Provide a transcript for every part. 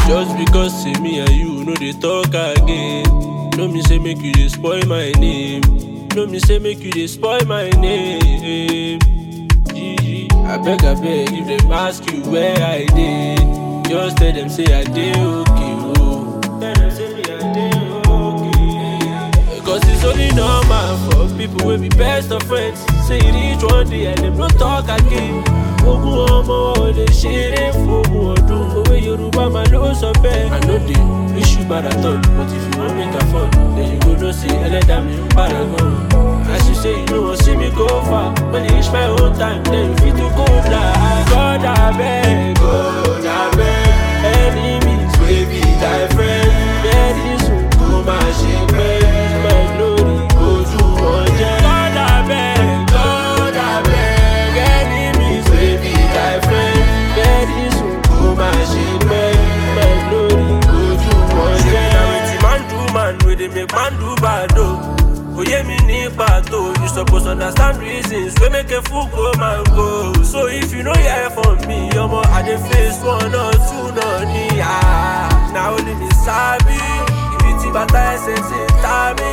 Just because say me and you no dey talk again. No me say make you dey spoil my name. No me say make you dey spoil my name. Gigi, I beg, I beg, if them ask you where I dey, just tell them say I dey okay. Oh. Tell them say me I dey okay. Cause it's only normal for people wey be best of friends. Say you reach one day and them no talk again. Ogun ọmọ ò lè ṣeré fógun ọdún. Òwe Yorùbá máa ló sọ bẹ́ẹ̀. I no dey wish you bad at all, but if you wan make am fun, then you go know say ẹlẹ́dàá mi ń paragon. As you say you no wan see me go far, when e reach my own time, then you fit to go fly. God abeg, God abeg, enemies wey be thy friend. Very soon kó máa ṣe pẹ́, my glory ojú wọn jẹ́. God abeg, God abeg, enemies wey be thy friend. Very soon kó máa ṣe pẹ́, my glory ojú wọn jẹ́. Na wetin man do man wey dey make man do bad o. Kò yé mi ní pàtó, you suppose understand reasons wey make a fool go man go. So if you no hear from me, ọmọ I dey face one or two náà ní à. Na only me sabi, ibi tí bàtà ẹsẹ̀ ti ta mí.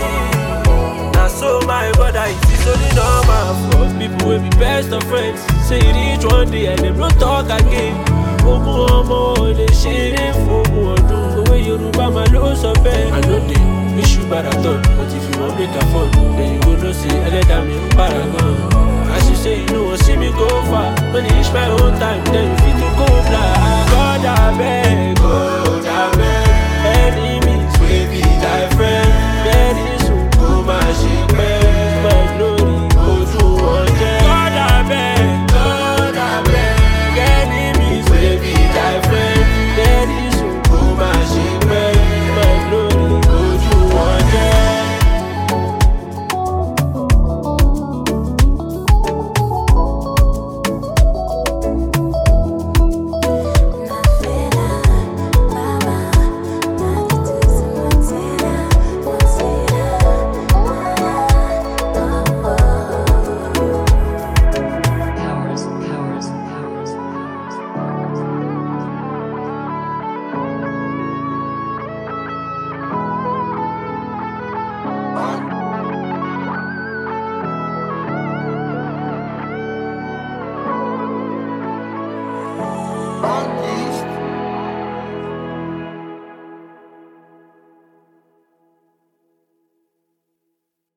Na so my brother, it is only normal for people wey be best of friends. Say you reach one day and dem no talk again. Ogun ọmọ ò lè ṣeré fógun ọdún. Òwe Yorùbá máa ló sọ bẹ́ẹ̀. I no dey wish you bad at all, but if you wan make am fun, then you go know say ẹlẹ́dàá mi ń paragon. As you say you no wan see me go far, when e reach my own time, then you fit to go fly. God abeg, God abeg, enemies wey be thy friend. Very soon kó máa ṣe pẹ́, my glory ojú wọn jẹ́. God abeg, God abeg, enemies wey be thy friend. Very soon kó máa ṣe pẹ́, my glory ojú wọn jẹ́. Powers, powers, powers, powers. On